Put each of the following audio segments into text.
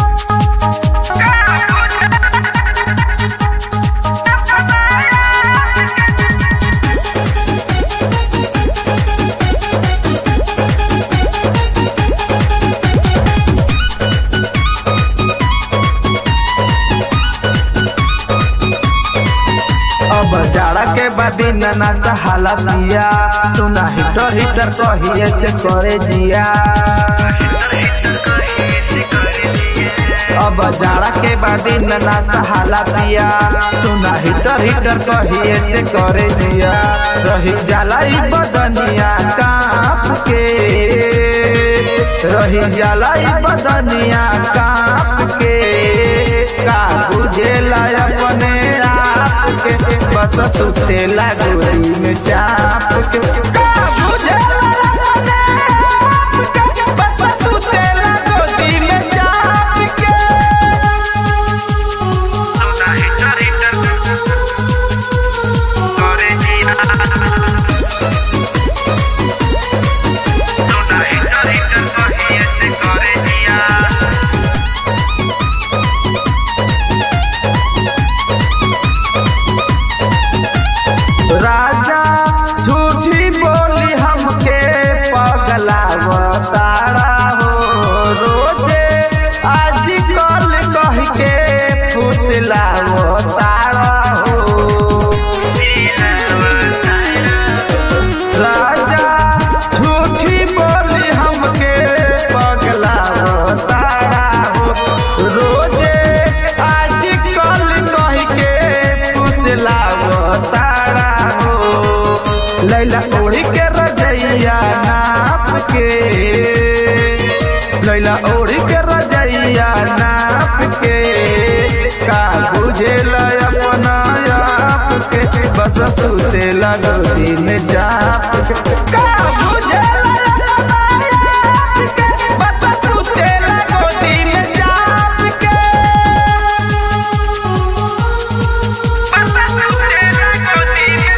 अब जाड़ा के बाद ना सहाला दिया सुना हिटर हिटर कहिए से करे जिया अब जाड़ा के बाद ना सहाला दिया सुना हिटर हिटर कहिए से करे जिया रही जाला ई बदनिया काप के रही जाला ई बदनिया काप के का बुझेला अपने आप के बस सुतेला गोरी में चाप के का बुझेला अपने आप के बस सुतेला गोरी में चाप के सोना हिटर हिटर करे जिया सोना हिटर हिटर कहिए से करे जिया राजा झूठी बोली हमके पगलावतारा हो रोजे आज कल कह के फुसलावतारा हो राजा झूठी बोली हमके पगलावतारा हो रोजे आज कल कह के फुसलावतारा हो लैला ओढ़ी के रजैया नाप के लैला ओढ़ी के रजैया नाप के का बुझेला अपना आप के बस सुते लगोदी में जाप के का बुझेला अपना आप के बस सुते लगोदी में जाप के बस सुतेला गोदी में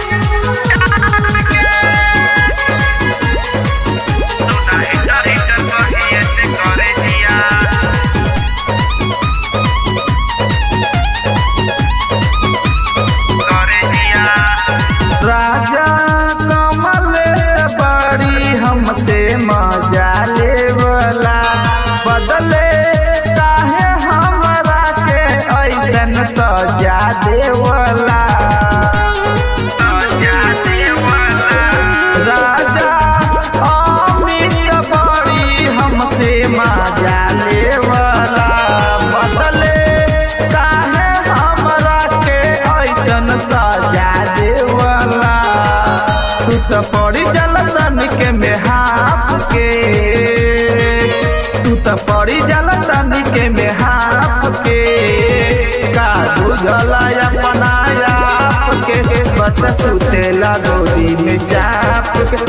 सोना हिटर हिटर कहिए से करे जिया करे जिया राजा कमल बड़ी हमसे मजा लेवला बदले काहे हमरा के ऐसन सजा देवला सजा देवला राजा अमित बड़ी हमसे मजा लेवला बदले काहे हमरा के ऐसन सजा देवला तू तो पड़ी जलतन के मेहाप के तू तो पड़ी जलतन के मेहाप के का बुझला अपना आप के बस सुते लगोदी में चाप के